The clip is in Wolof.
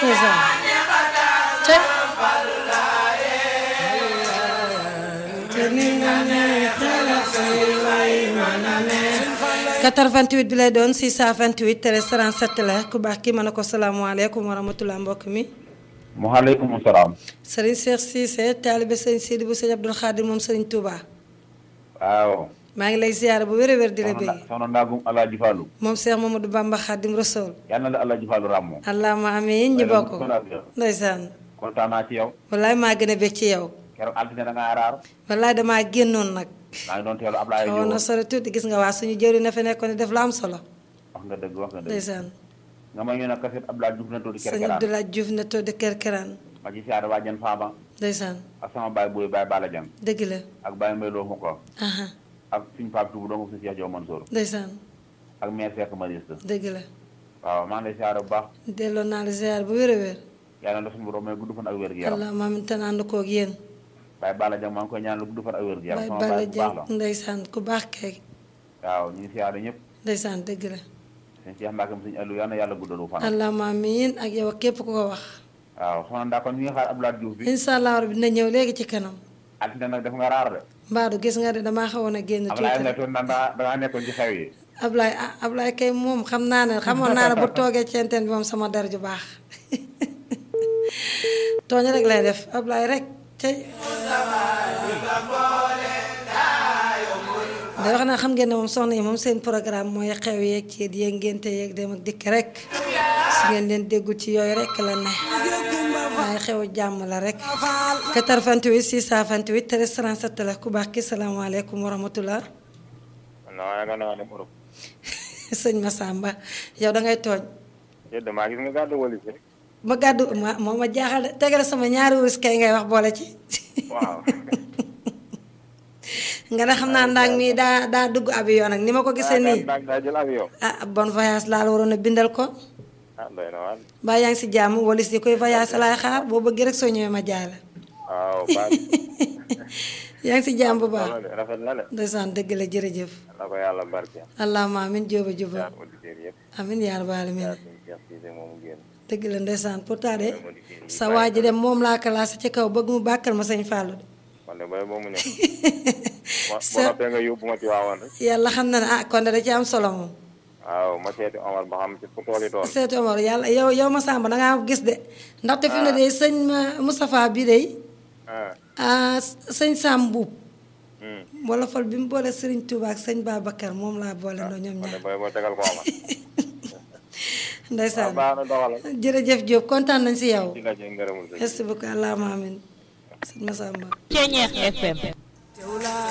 ndeysaan te quatre-vingt-huit bi lay doon 628 13 37 la ku baax kii mën na ko salaamaaleykum wa rahmatulah mbokk mi maaleykum salaam. Serigne Cheikh Cissé taalibe sëñ Sidi bu sëñ Abdul Xaadir moom Serigne Touba waaw. maa ngi lay ziyaara bu wér a wér di la soxna bëgg soxna Ndagum Alaaji Fallu. moom Cheikh Mamadou Bamba Xaadim Rasool yal na la Alaaji Fallu ràmmoo. allahumma amiin ñu bokk ndeysaan kontaan naa ci yow. wallaay maa gën a bég ci yow keroog altine da ngaa raar. wallaay damaa génnoon nag maa ngi doon teelu Ablaye xawoon na Diop. sore tuuti gis nga waa suñu jëri na fa nekkoon di def la am solo wax nga dëgg wax nga dëgg. ndeysaan nga may ñu ne kaset Ablaye Diouf na tuuti sëñ kerkeraan. Abdoulaye Diouf na toog di kerkeraan ma ci siyaare waa Jan Faama. ndeysaan ak sama baay booy baay Bala Jang. dëgg la ak baay Mbay Loo ko. aha ak suñu Pape Touba dong suñu Cheikh Diop Mansour. ndeysaan ak maire Seck Mariste. dëgg la waaw maa ngi lay siyaare bu baax. delloo naa la ziyaar bu wér a wér yàlla na suñu borom may gudd fan ak wér gu yaram. allah maam it ànd koog yéen baay Bala Jang maa ngi koy ñaanal gudd fan ak wér gu yaram. bay sama bala baay bu baax jàng la. ndeysaan ku baax kay waaw ñu ngi siyaare ñëpp. ndeysaan dëgg la sëñ Cheikh Mbacke suñu Aliou yal na yàlla guddalu fan. allah amiin ak yow ak képp ku ko wax waaw soxna Ndaa kon ñu ngi xaar Abdoulaye Diouf bi. incha allah rabbi dina ñëw léegi ci kanam altine nag def nga raar de. mbaadu gis nga de damaa xawoon a génn Ablaye tuuti nga toon naan da dangaa nekkoon ci xew yi. Ablaye ah Ablaye kay moom xam naa ne xamoon naa ne bu toogee ci antenne bi moom sama der ju baax tooñ rek lay def Ablaye rek tey da wax naa xam ngeen ne moom soxna yi moom seen programme mooy xew yeeg ceet yeeg ngénte yeeg dem ak dikk rek su ngeen leen déggul ci yooyu rek la ne waaye xew jàmm la rek 88 628 13 37 la ku baax ki salaamaaleykum wa rahmatullah non yaakaar naa ne Europe. sëñ Massamba yow da ngay tooñ yéen damaa gis nga gàddu walis rek. ma gàddu ma moo ma jaaxal de tegal sama ñaari wurus kay ngay wax boole ci waaw. nga ne xam naa ndaag mi daa daa dugg avion nag ni ma ko gisee nii daa daa jël avion. ah bon voyage laa la waroon a bindal ko ah doy na waar. mbaa yaa ngi si jàmm walis yi koy voyage laay xaar boo bëggee rek soo ñëwee ma jaay la waaw baax yaa ngi si jàmm bu baax na de rafet na de. ndeysaan dëgg la jërëjëf na ko yàlla barke. allahumma amin jóoba jóoba jaar auditeurs yëpp. amin yaa rabbal alamin jaar suñu Cheikh Cissé moomu génn. dëgg la ndeysaan pourtant de sa waa ji dem moom laa classé ci kaw bëgg mu bàkkal ma sëñ Fallou de man de booy boo mu ñëw. ma Sa- boo noppee nga yóbbu ma ci waawoon rek. yàlla xam na ne ah kon de da ci am solo moom waaw ma seeti Omar ba xam ci fu tool yi tool. seeti Omar yàlla yow yow ma sàmba dangaa gis de ndaxte fi mu ne de sëñ ma- Moustapha bi de ah. ah sëñ Sam Mbuub hum. wala fal bi mu boole Serigne Touba ak sëñ Babacar moom laa boole ndoo ñoom man de ñaar booy boo tegal ko Omar. waaw ndeysaan baax na doxalal. jërëjëf Diop kontaan nañ si yow ci nga ci ngërëmul sëñ. merci beaucoup allahumma amin sëñ Massamba Ceñeex FM